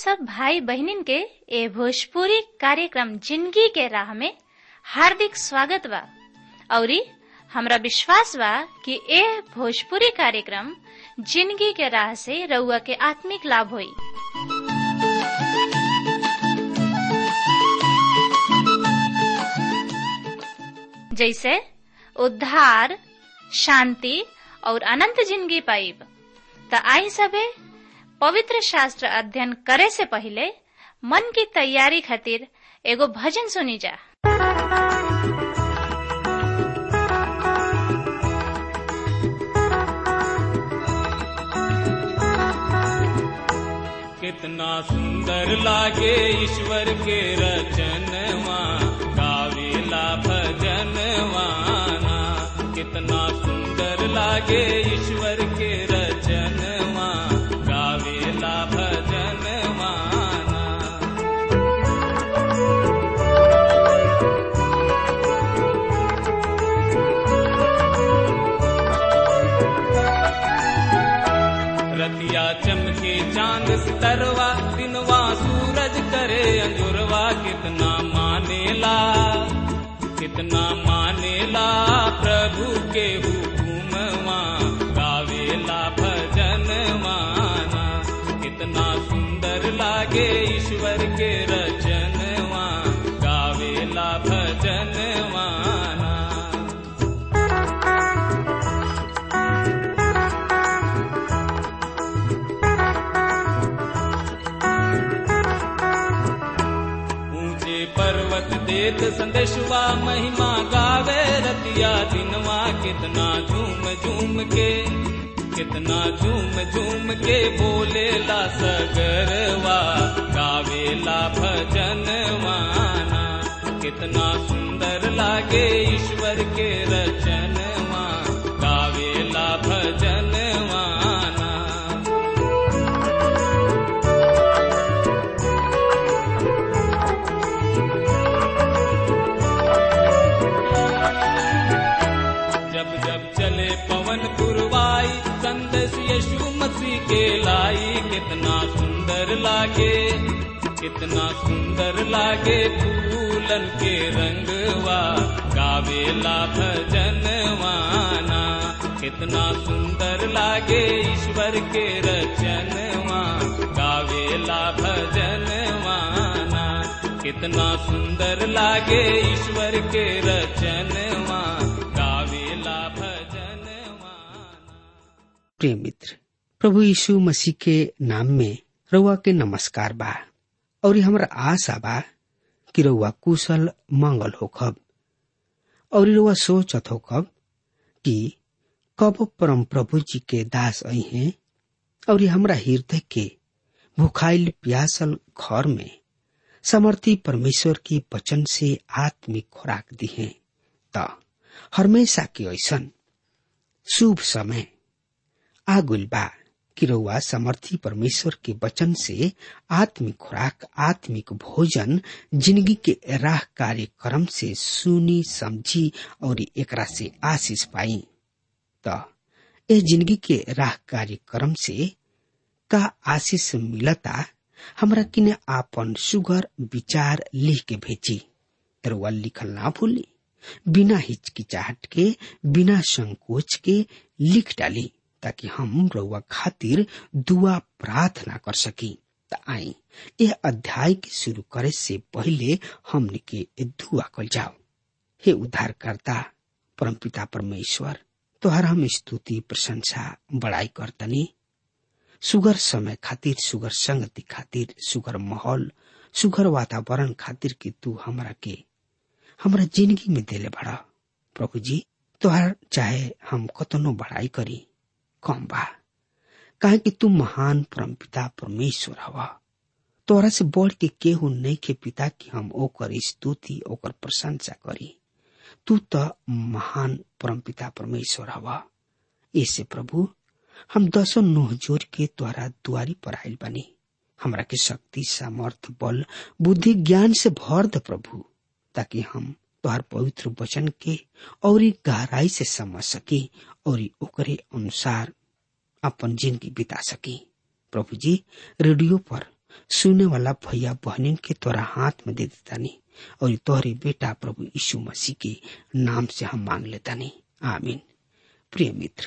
सब भाई बहनिन के ए भोजपुरी कार्यक्रम जिंदगी के राह में हार्दिक स्वागत बा औरी हमरा विश्वास बा कि ए भोजपुरी कार्यक्रम जिंदगी के राह से रउआ के आत्मिक लाभ होई जैसे उद्धार शांति और अनंत जिंदगी पाइब त आई सबे पवित्र शास्त्र अध्ययन करे से पहले मन की तैयारी खातिर एगो भजन सुनी जा कितना सुंदर लागे ईश्वर के रचनवा गावेला भजनवाना कितना सुंदर लागे ईश्वर के रचनवा गावेला भजनवाना रतिया चमके चांद सितरवा दिनवा सूरज करे अंजुरवा कितना मानेला कितना मानेला प्रभु के हुकुमवा गावेला भजन माना कितना सुंदर लागे ईश्वर के रचनवा गावेला भजन माना ऊंचे पर्वत देत संदेशवा महिमा गावे रतिया दिनवा कितना झूम झूम के कितना झूम झूम के बोलेला सगरवा गावेला भजन माना कितना सुंदर लागे ईश्वर के रचनवा गावेला भजन माना जब जब चले पवन पुरवाई संदेश यीशु मसीह के लाई कितना सुंदर लागे कितना सुंदर लागे फूलन के रंगवा गावेला भजनवाना कितना सुंदर लागे ईश्वर के रचनवा गावेला भजनवाना कितना सुंदर लागे ईश्वर के रचनवा गावेला भजनवाना प्रिय मित्र प्रभु यीशु मसीह के नाम में रउआ के नमस्कार बा और हमरा आशा बा कि रउआ कुशल मंगल होखब और रउआ सोचत होखब कि कब परम प्रभु जी के दास आई हैं और हमरा हृदय के भुखाइल प्यासल घर में समर्थी परमेश्वर की वचन से आत्मिक खुराक दी है त हमेशा के ऐसन शुभ समय आगुल बा कि रउआ समर्थी परमेश्वर के वचन से आत्मिक खुराक आत्मिक भोजन जिंदगी के राह कार्यक्रम से सुनी समझी और एकरा से आशीष पाई त ए जिंदगी के राह कार्यक्रम से का आशीष मिलता हमरा किने आपन सुगर विचार लिख के भेजी रउआ लिखल ना भूली बिना हिचकिचाहट के बिना संकोच के लिख डाली ताकि हम रउआ खातिर दुआ प्रार्थना कर सकी त आई यह अध्याय के शुरू करे से पहले हमने के दुआ कल जाओ हे उद्धारकर्ता परमपिता परमेश्वर तोहर हम स्तुति प्रशंसा बड़ाई करतनी सुगर समय खातिर सुगर संगति खातिर सुगर माहौल सुगर वातावरण खातिर कि तू हमरा के हमरा जिंदगी में देले बड़ा प्रभु जी तोहर चाहे हम कतनो बड़ाई करी कम बा काहे कि तू महान परमपिता परमेश्वर हवा तोरा से बढ़ के केहू नहीं के पिता कि हम ओकर स्तुति ओकर प्रशंसा करी तू तो महान परमपिता परमेश्वर हवा ऐसे प्रभु हम दसों नोह जोर के द्वारा दुआरी पर आयल बनी हमरा के शक्ति सामर्थ बल बुद्धि ज्ञान से भर द प्रभु ताकि हम तोहर पवित्र वचन के और गहराई से समझ सकी और ओकरे अनुसार अपन जिंदगी बिता सकी प्रभु जी रेडियो पर सुने वाला भैया बहनिन के तोरा हाथ में दे देतानी और तोहरे बेटा प्रभु यीशु मसीह के नाम से हम मांग लेतानी आमीन प्रिय मित्र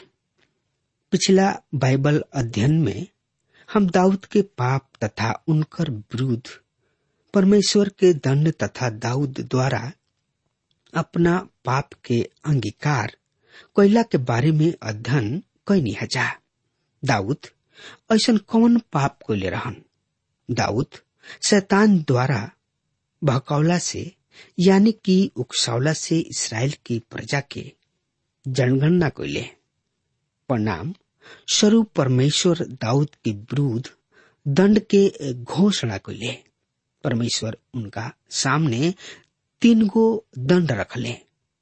पिछला बाइबल अध्ययन में हम दाऊद के पाप तथा उनकर विरुद्ध परमेश्वर के दंड तथा दाऊद द्वारा अपना पाप के अंगीकार कोयला के बारे में अध्ययन कैनी हजा दाऊद ऐसा कौन पाप कोले रहन दाऊद शैतान द्वारा बहकौला से यानी कि उकसावला से इसराइल की प्रजा के जनगणना कोले परिणाम स्वरूप परमेश्वर दाऊद के विरुद्ध दंड के घोषणा कोले परमेश्वर उनका सामने तीन गो दंड रखले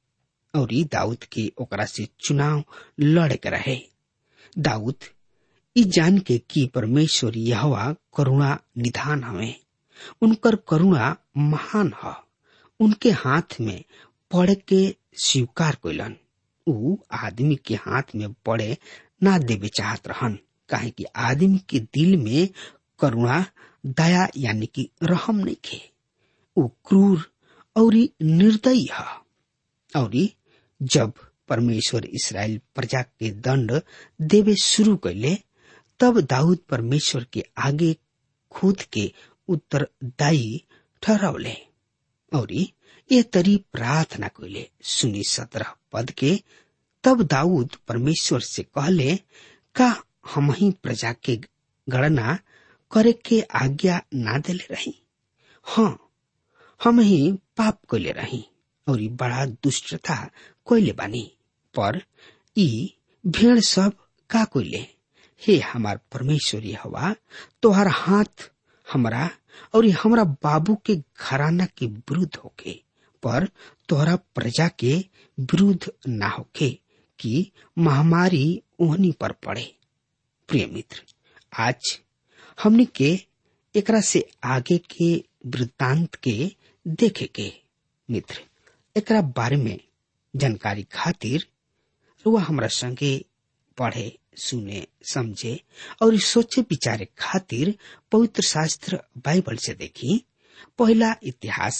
और ई दाऊद के ओकरा से चुनाव लड़े के रहे दाऊद ई जान के कि परमेश्वर यहवा करुणा निधान हवे उनकर करुणा महान ह उनके हाथ में पड़े के स्वीकार कैलन ऊ आदमी के हाथ में पड़े ना देवे चाहत रहन काहे कि आदमी के दिल में करुणा दया यानी कि रहम नहीं खे ऊ क्रूर और निर्दयी है और जब परमेश्वर इसराइल प्रजा के दंड देवे शुरू कैले तब दाऊद परमेश्वर के आगे खुद के उत्तरदायी ठहरावले और ये तरी प्रार्थना कैले सुनी सत्रह पद के तब दाऊद परमेश्वर से कहले का हम ही प्रजा के गणना करे के आज्ञा ना देले रही हाँ हम ही पाप कैले रही और ई बड़ा दुष्टता कोइले बानी पर ई भेड़ सब का कोइले हे हमार परमेश्वर हवा तोहर हाथ हमरा और हमरा बाबू के घराना के विरुद्ध होके पर तोहरा प्रजा के विरुद्ध ना होके कि महामारी ओहनी पर पड़े प्रिय मित्र आज हमने के एकरा से आगे के वृत्तांत के देखे के मित्र एकरा बारे में जानकारी खातिर रुआ हमरा संगे पढ़े सुने समझे और सोचे विचारे खातिर पवित्र शास्त्र बाइबल से देखी पहला इतिहास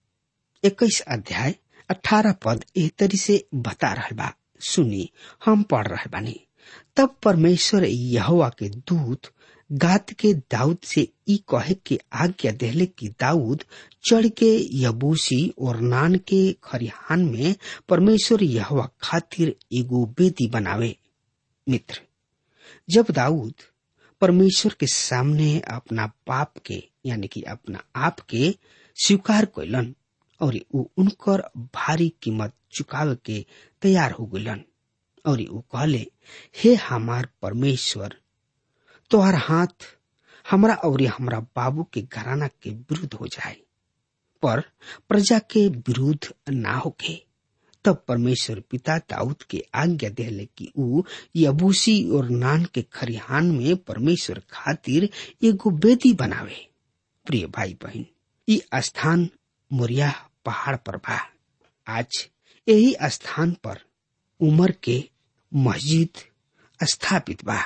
इक्कीस अध्याय अठारह पद एह तरी से बता रहा बा सुनी हम पढ़ रहे बानी तब परमेश्वर यहोवा के दूत गात के दाऊद से ई कहे के आज्ञा देहले कि दाऊद चढ़ के यबूसी और नान के खरिहान में परमेश्वर यहोवा खातिर एगो बेदी बनावे मित्र जब दाऊद परमेश्वर के सामने अपना पाप के यानी कि अपना आप के स्वीकार कैलन और ऊ उनकर भारी कीमत चुकावे के तैयार हो गलन और ऊ कहले हे हमार परमेश्वर तोहर हाथ हमरा और हमरा बाबू के घराना के विरुद्ध हो जाए पर प्रजा के विरुद्ध ना होके तब परमेश्वर पिता दाऊद के आज्ञा देले कि ऊ यबूसी और नान के खरिहान में परमेश्वर खातिर एगो बेदी बनावे प्रिय भाई बहन ई स्थान मोरिया पहाड़ पर बा आज यही स्थान पर उमर के मस्जिद स्थापित बा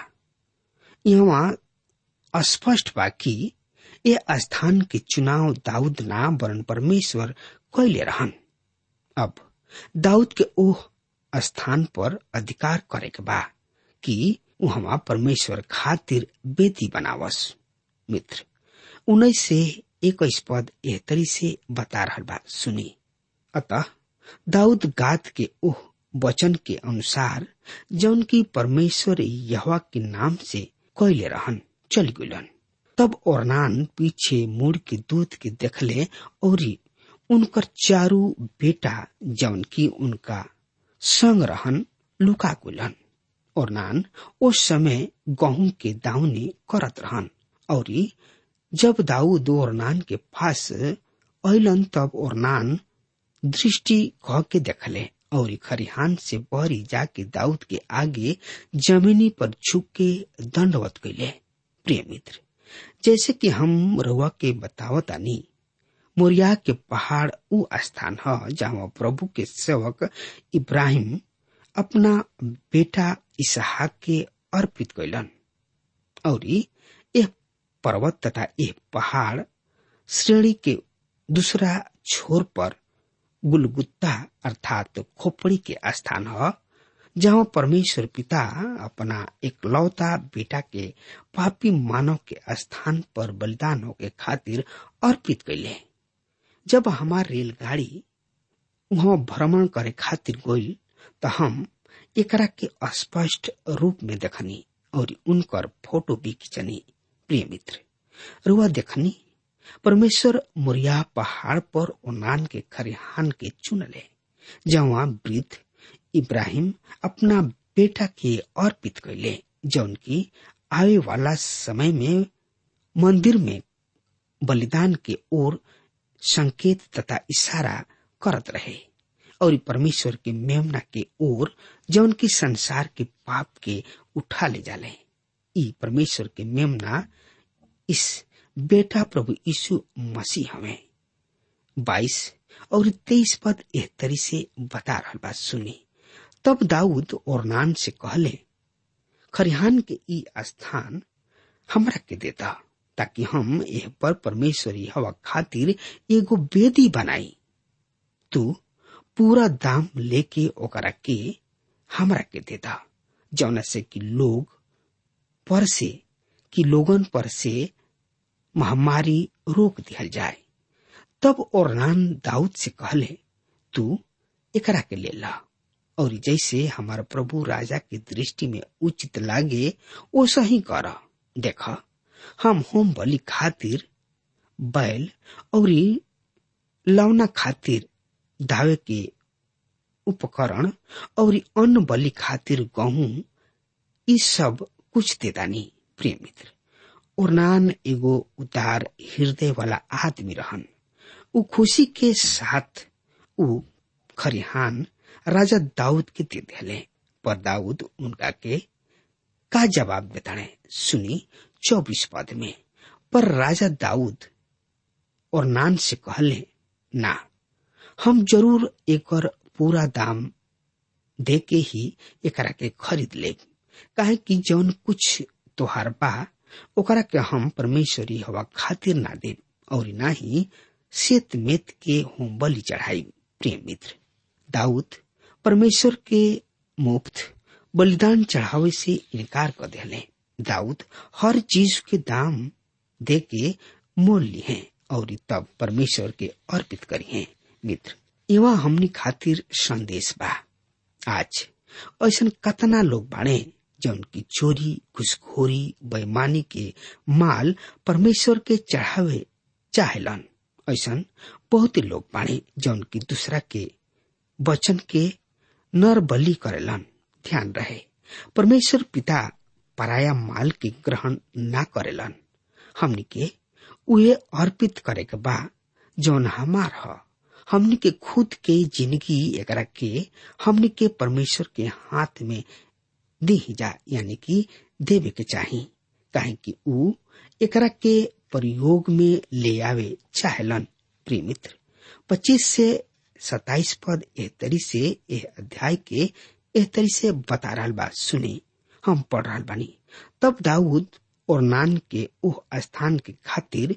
यहाँ स्पष्ट बा कि ये स्थान के चुनाव दाऊद ना वरन परमेश्वर कैले रहन अब दाऊद के ओह स्थान पर अधिकार करे के बा कि वहां परमेश्वर खातिर बेदी बनावस मित्र उन्नीस से इक्कीस पद एह तरी से बता रहा बा सुनी अतः दाऊद गात के ओह वचन के अनुसार जौन की परमेश्वर यहवा के नाम से कैले रहन चल गुलन तब ओरनान पीछे मुड़ के दूध के देखले और उनकर चारू बेटा जौन की उनका संग रहन लुका गुलन ओरनान उस समय गहूं के दावनी करत रहन और जब दाऊद ओरनान के पास अलन तब ओरनान दृष्टि कह के देखले और खरिहान से बहरी जाके दाऊद के आगे जमीनी पर झुक के दंडवत कैले प्रिय मित्र जैसे कि हम रउआ के बतावतानी मोरिया के पहाड़ उ स्थान है जहाँ प्रभु के सेवक इब्राहिम अपना बेटा इसहाक के अर्पित कैलन और यह पर्वत तथा यह पहाड़ श्रेणी के दूसरा छोर पर गुलगुत्ता अर्थात खोपड़ी के स्थान है जहाँ परमेश्वर पिता अपना एक लौता बेटा के पापी मानव के स्थान पर बलिदान के खातिर अर्पित कैले जब हमार रेलगाड़ी वहाँ भ्रमण करे खातिर गई तो हम एकरा के स्पष्ट रूप में देखनी और उनकर फोटो भी खिंचनी प्रिय मित्र रुआ देखनी परमेश्वर मुरिया पहाड़ पर ओनान के खरिहान के चुनले जहाँ वृद्ध इब्राहिम अपना बेटा के अर्पित कैले जौन की आवे वाला समय में मंदिर में बलिदान के ओर संकेत तथा इशारा करत रहे और परमेश्वर के मेमना के ओर जौन की संसार के पाप के उठा ले जाले ई परमेश्वर के मेमना इस बेटा प्रभु यीशु मसीह हमें बाईस और तेईस पद एह तरी से बता रहा बात सुनी तब दाऊद और नान से कहले खरिहान के ई स्थान हमरा के देता ताकि हम एह पर परमेश्वरी हवा खातिर एगो बेदी बनाई तू पूरा दाम लेके ओकरा के हमरा के देता जौना से कि लोग पर से कि लोगन पर से महामारी रोक दिया जाए तब ओरनान दाऊद से कहले तू एकरा के ले ला और जैसे हमारा प्रभु राजा की दृष्टि में उचित लागे वो सही कर देख हम होम बलि खातिर बैल और लौना खातिर दावे के उपकरण और अन्न बलि खातिर गहूं ई सब कुछ देदानी प्रिय मित्र ओरनान एगो उदार हृदय वाला आदमी रहन उ खुशी के साथ उ खरिहान राजा दाऊद के दे दिले पर दाऊद उनका के का जवाब देताने सुनी चौबीस पद में पर राजा दाऊद और नान से कहले ना हम जरूर एकर पूरा दाम दे के ही एकरा के खरीद लेब काहे कि जौन कुछ तोहार बा ओकरा के हम परमेश्वरी हवा खातिर ना देब और ना ही सेत मेत के होम बलि चढ़ाई प्रिय मित्र दाऊद परमेश्वर के मुफ्त बलिदान चढ़ावे से इनकार कर दिले दाऊद हर चीज के दाम दे के मोल लिए और तब परमेश्वर के अर्पित करी हैं मित्र एवं हमनी खातिर संदेश बा आज ऐसा कतना लोग बाड़े जौन की चोरी घुसखोरी बेईमानी के माल परमेश्वर के चढ़ावे चाहेलन ऐसा बहुत लोग बाड़े जौन की दूसरा के वचन के नर बलि करेलन ध्यान रहे परमेश्वर पिता पराया माल के ग्रहण ना करेलन हमनी के उहे अर्पित करे के बा जौन हमार ह हमनी के खुद के जिंदगी एकरा के हमनी के परमेश्वर के हाथ में दी जा यानी कि देवे के चाही काहे कि ऊ एकरा के प्रयोग में ले आवे चाहेलन प्रिय मित्र पच्चीस से सताइस पद एह तरी से एह अध्याय के एह तरी से बता रहा बा सुनी हम पढ़ रहा बानी तब दाऊद और नान के उह स्थान के खातिर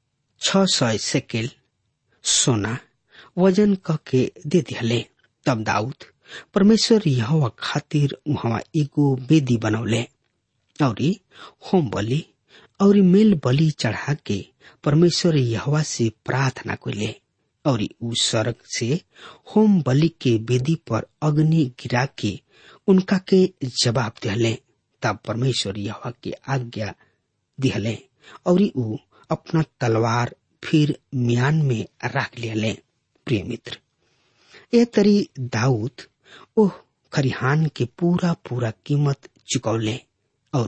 छ सौ सेकेल सोना वजन क के दे दिहले तब दाऊद परमेश्वर यहोवा खातिर वहाँ एगो बेदी बनौले और होम बलि और मेल बलि चढ़ा के परमेश्वर यहोवा से प्रार्थना कैले और उ सड़क से होम बलि के वेदी पर अग्नि गिरा के उनका के जवाब दिहले तब परमेश्वर यहोवा के आज्ञा दिहले और उ अपना तलवार फिर म्यान में रख लियले प्रिय मित्र ए तरी दाऊद ओह खरिहान के पूरा पूरा कीमत चुकौले और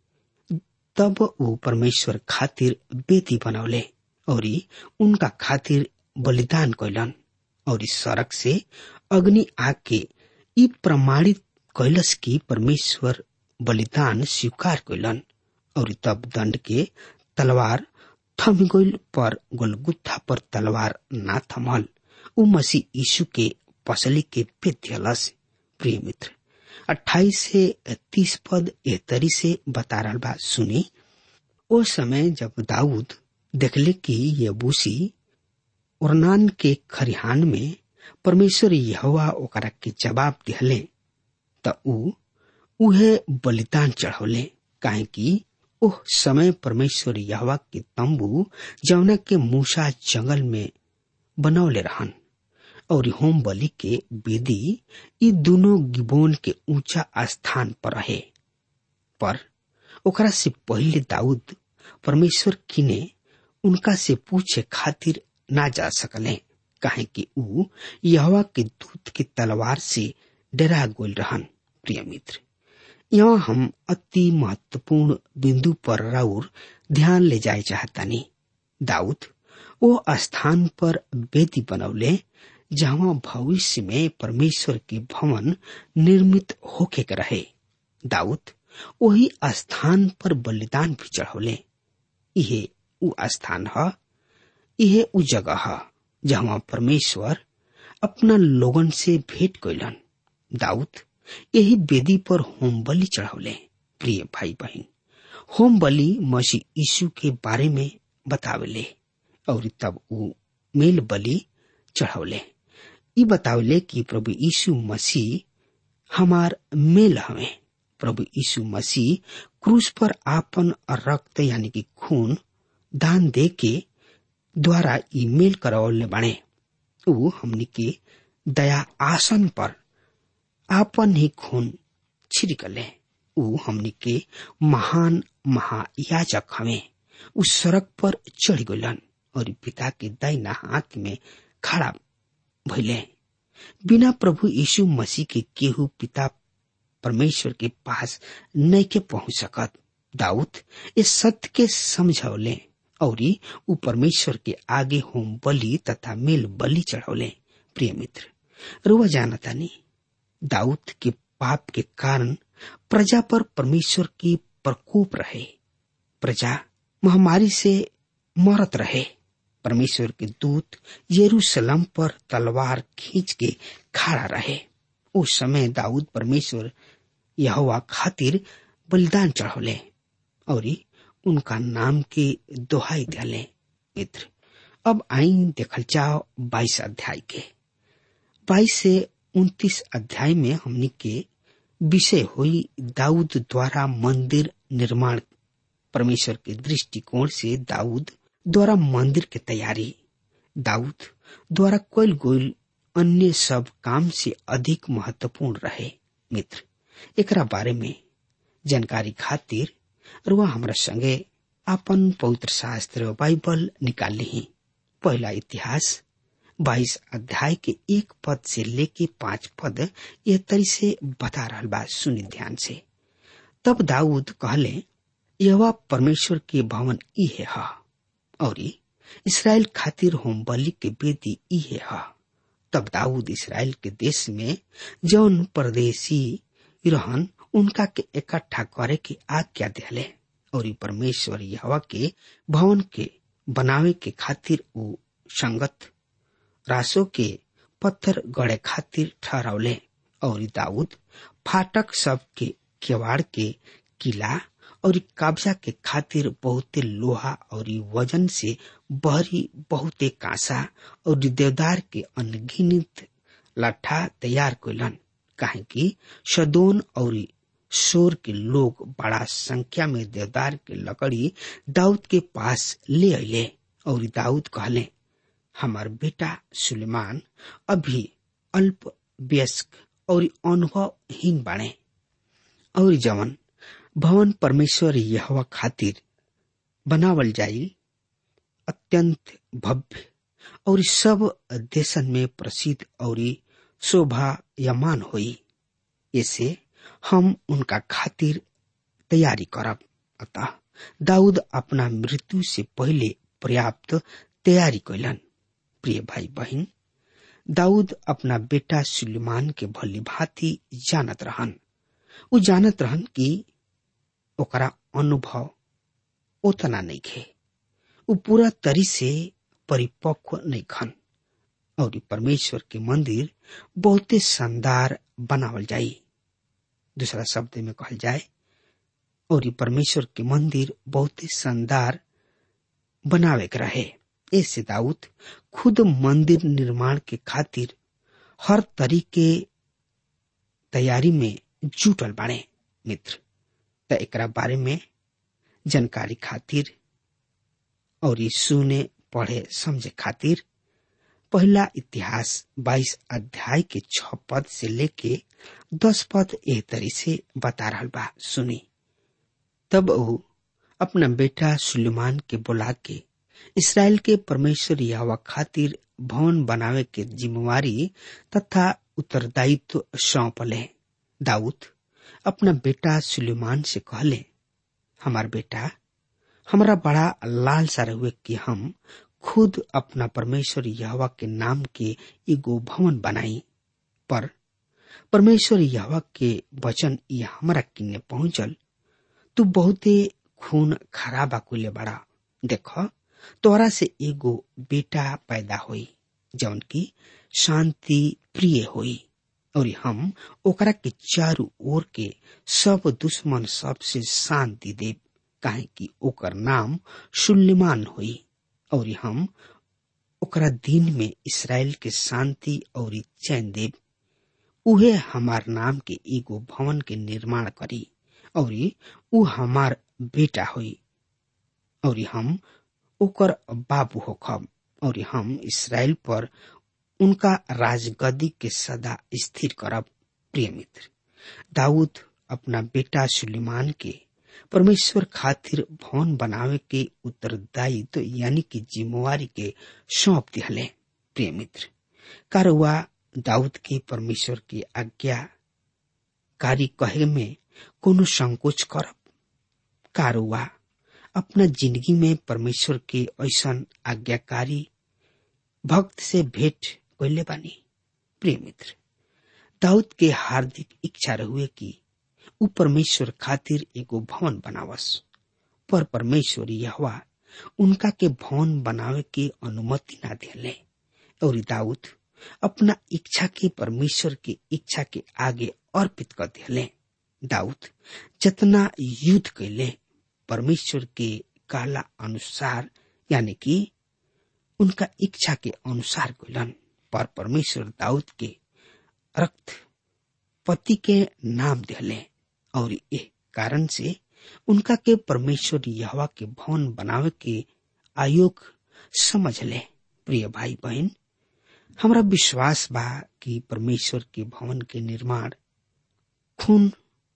तब वो परमेश्वर खातिर बेटी बनौले और उनका खातिर बलिदान कैलन और इस सड़क से अग्नि आके ई प्रमाणित कैलस की परमेश्वर बलिदान स्वीकार कैलन और तब दंड के तलवार थम गइल पर गोलगुत्था पर तलवार ना थमल उ मसीह यीशु के पसली के पेत्यलस प्रिय मित्र अट्ठाईस से तीस पद एह तरी से बता रहा बा सुनी ओ समय जब दाऊद देखले कि यबूसी ओरनान के खरिहान में परमेश्वर यहोवा ओकरा के जवाब दिहले त ऊ उहे बलिदान चढ़ौले काहे कि ओह समय परमेश्वर यहवा के तंबू जौना के मूसा जंगल में बनौले रहन और होम बलि के वेदी ई दोनों गिबोन के ऊंचा स्थान पर रहे पर ओकरा से पहले दाऊद परमेश्वर किने उनका से पूछे खातिर ना जा सकले काहे कि ऊ यहवा के दूत के तलवार से डरा गोल रहन प्रिय मित्र यहाँ हम अति महत्वपूर्ण बिंदु पर राउर ध्यान ले जाए चाहतानी दाऊद वो स्थान पर वेदी बनौले जहाँ भविष्य में परमेश्वर के भवन निर्मित होके के रहे दाऊद वही स्थान पर बलिदान भी चढ़ौले इहे उ स्थान ह इहे उ जगह ह जहाँ परमेश्वर अपना लोगन से भेंट कैलन दाऊद यही वेदी पर होम बलि चढ़ौले प्रिय भाई बहन होम बलि मसीह यीशु के बारे में बतावले और तब ऊ मेल बलि चढ़ौले ई बतावले कि प्रभु यीशु मसीह हमार मेल हवे प्रभु यीशु मसीह क्रूस पर आपन रक्त यानी कि खून दान दे के द्वारा ई मेल करवले बाणे ऊ हमनी के दया आसन पर आपन ही खून छिड़कले ऊ हमनी के महान महायाजक हवे उ सड़क पर चढ़ गलन और पिता के दाहिना हाथ में खड़ा भइले बिना प्रभु यीशु मसीह के केहू पिता परमेश्वर के पास नहीं के पहुंच सकत दाऊद इस सत्य के समझौले और उ परमेश्वर के आगे होम बलि तथा मेल बलि चढ़ौले प्रिय मित्र रुआ जानता नहीं दाऊद के पाप के कारण प्रजा पर परमेश्वर की प्रकोप रहे प्रजा महामारी से मरत रहे परमेश्वर के दूत यरूशलेम पर तलवार खींच के खड़ा रहे उस समय दाऊद परमेश्वर यहोवा खातिर बलिदान चढ़ौले और उनका नाम के दोहाई दिले मित्र अब आई देखल जाओ बाईस अध्याय के बाईस से उन्तीस अध्याय में हमनी के विषय हुई दाऊद द्वारा मंदिर निर्माण परमेश्वर के दृष्टिकोण से दाऊद द्वारा मंदिर के तैयारी दाऊद द्वारा कोयल गोयल अन्य सब काम से अधिक महत्वपूर्ण रहे मित्र एकरा बारे में जानकारी खातिर रुआ हमरा संगे अपन पवित्र शास्त्र बाइबल निकाल ली पहला इतिहास बाईस अध्याय के एक पद से लेके पांच पद यह तरी से बता रहा बा सुनि ध्यान से तब दाऊद कहले यह परमेश्वर के भवन इहे है और इसराइल खातिर होम बलि के बेदी इहे है तब दाऊद इसराइल के देश में जौन परदेशी रहन उनका के इकट्ठा करे के आज्ञा दिले और परमेश्वर यहवा के भवन के बनावे के खातिर उ संगत रासो के पत्थर गड़े खातिर ठहरावले और दाऊद फाटक सब के केवाड़ के किला और कब्जा के खातिर बहुते लोहा और वजन से बहरी बहुते कांसा और देवदार के अनगिनित लट्ठा तैयार कैलन काहे कि सदोन और शोर के लोग बड़ा संख्या में देवदार के लकड़ी दाऊद के पास ले अले और दाऊद कहले हमार बेटा सुलेमान अभी अल्प व्यस्क और अनुभवहीन बाणे और जवन भवन परमेश्वर यहवा खातिर बनावल जाई अत्यंत भव्य और सब देशन में प्रसिद्ध और शोभायमान हुई ऐसे हम उनका खातिर तैयारी करब अतः दाऊद अपना मृत्यु से पहले पर्याप्त तैयारी कैलन प्रिय भाई बहन दाऊद अपना बेटा सुलेमान के भली भांति जानत रहन उ जानत रहन कि ओकरा अनुभव उतना नहीं खे उ पूरा तरी से परिपक्व नहीं खन और परमेश्वर के मंदिर बहुते शानदार बनावल जाई दूसरा शब्द में कहल जाए और परमेश्वर के मंदिर बहुत ही शानदार बनावे के रहे ऐसे दाऊद खुद मंदिर निर्माण के खातिर हर तरीके तैयारी में जुटल बाड़े मित्र त एकरा बारे में जानकारी खातिर और सुने पढ़े समझे खातिर पहला इतिहास 22 अध्याय के छ पद से लेके दस पद एह तरी से बता रहा बा सुनी तब वो अपना बेटा सुलेमान के बुला के इसराइल के परमेश्वर यावा खातिर भवन बनावे के जिम्मेवारी तथा उत्तरदायित्व सौंपले दाऊद अपना बेटा सुलेमान से कहले हमार बेटा हमारा बड़ा लालसा रहुए कि हम खुद अपना परमेश्वर यहवा के नाम के एगो भवन बनाई पर परमेश्वर यहवा के वचन ये हमरा किन्ने पहुंचल तू बहुते खून खराबा कुले बड़ा देख तोरा से एगो बेटा पैदा होई जौन की शांति प्रिय होई और हम ओकरा के चारू ओर के सब दुश्मन सब से शांति देव काहे कि ओकर नाम सुल्लिमान होई और हम ओकरा दिन में इसराइल के शांति और चैन देव उहे हमार नाम के एगो भवन के निर्माण करी और उ हमार बेटा होई और हम ओकर बाबू होखब और हम इसराइल पर उनका राजगद्दी के सदा स्थिर करब प्रिय मित्र दाऊद अपना बेटा सुलेमान के परमेश्वर खातिर भवन बनावे के उत्तरदायित्व तो यानी कि जिम्मेवारी के सौंप दिहले प्रिय मित्र कारवा दाऊद के परमेश्वर की आज्ञा कारी कहे में कोनो संकोच करब कारवा अपना जिंदगी में परमेश्वर के ऐसा आज्ञाकारी भक्त से भेंट कैले बानी प्रिय मित्र दाऊद के हार्दिक इच्छा रहुए कि उ परमेश्वर खातिर एगो भवन बनावस पर परमेश्वर यहवा उनका के भवन बनावे के अनुमति ना दिले और दाऊद अपना इच्छा के परमेश्वर के इच्छा के आगे अर्पित कर दिले दाऊद जितना युद्ध कैले परमेश्वर के कहला अनुसार यानी कि उनका इच्छा के अनुसार कैलन पर परमेश्वर दाऊद के रक्त पति के नाम दिले और ये कारण से उनका के परमेश्वर यहवा के भवन बनावे के आयोग समझ ले प्रिय भाई बहन हमारा विश्वास बा कि परमेश्वर के भवन के निर्माण खून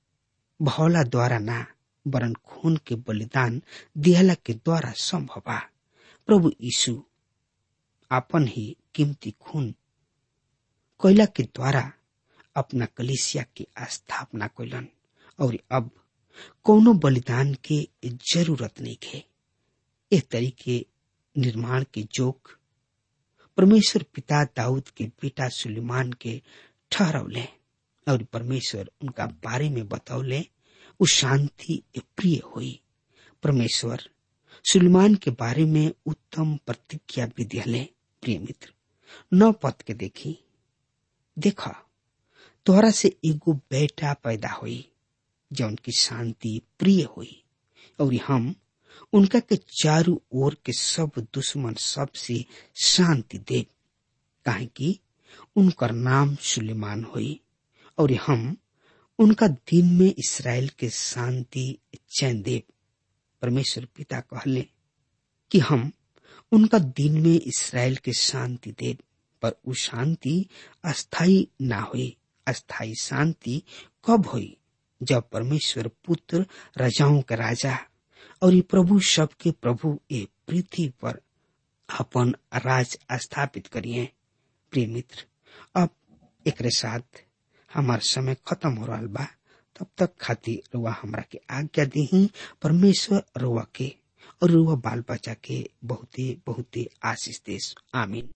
भौला द्वारा ना वरन खून के बलिदान दिहला के द्वारा संभव बा प्रभु यीशु अपन ही कीमती खून कोयला के द्वारा अपना कलिसिया की स्थापना कैलन और अब कोनो बलिदान के जरूरत नहीं है इस तरीके निर्माण के जोक परमेश्वर पिता दाऊद के बेटा सुलेमान के ठहरौले और परमेश्वर उनका बारे में बतौले उ शांति प्रिय हुई परमेश्वर सुलेमान के बारे में उत्तम प्रतिज्ञा भी दिले प्रिय मित्र नौ पद के देखी देखा तोहरा से एगो बेटा पैदा हुई जौन की शांति प्रिय हुई और हम उनका के चारू ओर के सब दुश्मन सब से शांति दे काहे कि उनकर नाम सुलेमान हुई और हम उनका दिन में इसराइल के शांति चैन देव परमेश्वर पिता कहले कि हम उनका दिन में इसराइल के शांति देव पर उ शांति अस्थाई ना हुई अस्थाई शांति कब हुई जब परमेश्वर पुत्र राजाओं का राजा और ये प्रभु सबके प्रभु ये पृथ्वी पर अपन राज स्थापित करिए प्रिय मित्र अब एक साथ हमार समय खत्म हो रहा बा तब तक खातिर रुआ हमरा के आज्ञा दी परमेश्वर रुआ के और रुआ बाल बच्चा के बहुते बहुते आशीष देश आमीन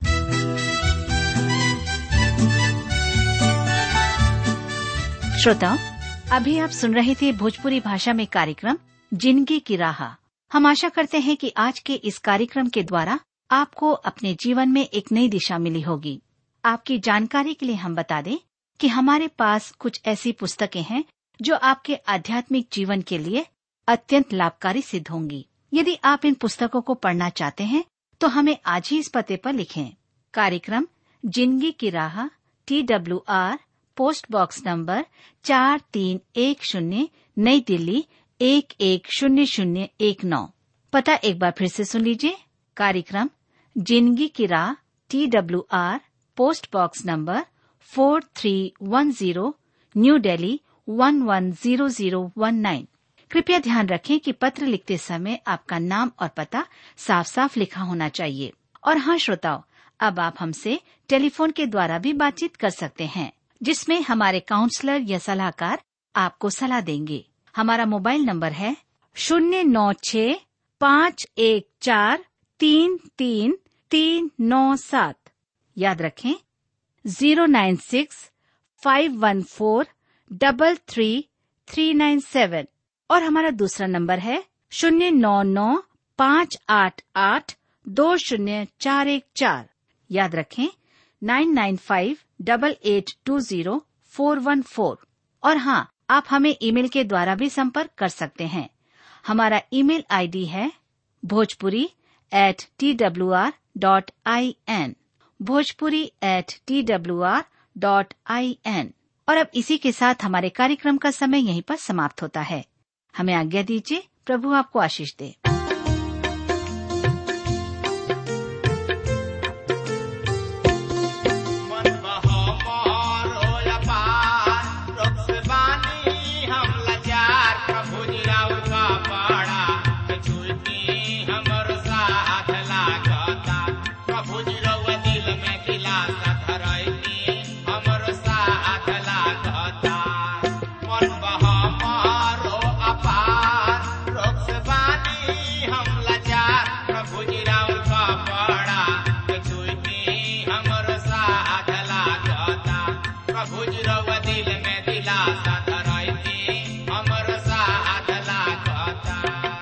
श्रोताओं अभी आप सुन रहे थे भोजपुरी भाषा में कार्यक्रम जिंदगी की राह हम आशा करते हैं कि आज के इस कार्यक्रम के द्वारा आपको अपने जीवन में एक नई दिशा मिली होगी आपकी जानकारी के लिए हम बता दें कि हमारे पास कुछ ऐसी पुस्तकें हैं जो आपके आध्यात्मिक जीवन के लिए अत्यंत लाभकारी सिद्ध होंगी यदि आप इन पुस्तकों को पढ़ना चाहते हैं तो हमें आज ही इस पते पर लिखें कार्यक्रम जिंदगी की राह T W R post box number चार तीन एक शून्य नई दिल्ली एक एक शून्य शून्य एक नौ पता एक बार फिर से सुन लीजिए कार्यक्रम जिंदगी की राह T W R post box number four three one zero new Delhi one one zero zero one nine कृपया ध्यान रखें कि पत्र लिखते समय आपका नाम और पता साफ साफ लिखा होना चाहिए और हाँ श्रोताओं अब आप हमसे टेलीफोन के द्वारा भी बातचीत कर सकते हैं जिसमें हमारे काउंसलर या सलाहकार आपको सलाह देंगे हमारा मोबाइल नंबर है शून्य नौ छ पाँच एक चार तीन तीन तीन नौ सात याद रखें zero nine six five one four double three three nine seven और हमारा दूसरा नंबर है शून्य नौ नौ पाँच आठ आठ दो शून्य चार एक चार याद रखें nine nine five double eight two zero four one four और हाँ आप हमें ईमेल के द्वारा भी संपर्क कर सकते हैं हमारा ईमेल आईडी है Bhojpuri at T W R dot I N Bhojpuri at T W R dot I N और अब इसी के साथ हमारे कार्यक्रम का समय यहीं पर समाप्त होता है हमें आज्ञा दीजिए प्रभु आपको आशीष दे मन बहो मोर होया पार, रोग से बानी हम लाचार, प्रभु जी राउर का पाड़ा, के छुईती हमर साथ लागता। प्रभु जी रउआ दिल में दिलासा धरैती, हमर साथ लागता। मन बहो मोर हो अपार, रोग से बानी हम लाचार, प्रभु जी राउर का पाड़ा, के छुईती हमर साथ लागता प्रभु जी रउआ दिल में दिलासा धरैती हमर साथ लागता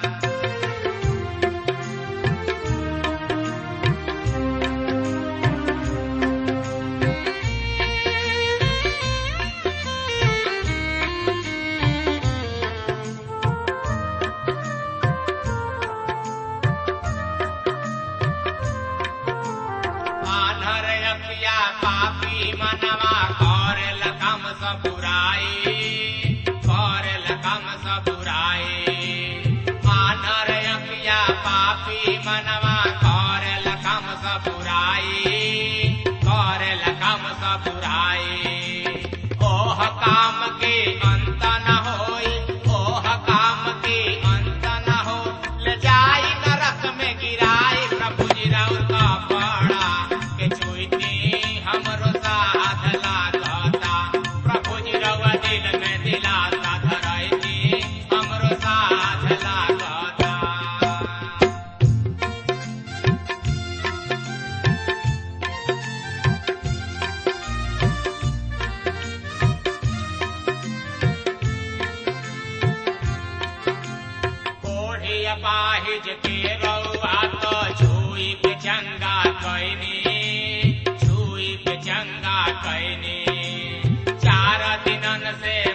आनर अखिया पापी मनवा करेल कम सब बुराई करेल कम सब बुराई आनर अखिया पापी मनवा करेल कम सब बुराई करेल कम सब बुराई ओह काम के अंत न होई ओह काम के अंत न हो ले जाई नरक में गिराई प्रभु जी राउर का पाड़ा के छुईती हमरो साथ लागता प्रभु जी रउआ दिल में दिलासा धरैती हमरो साथ लागता कोढ़ी अपाहिज के रउआ तो छुई के चंगा कैनी छुई के चंगा कैनी चार दिनन से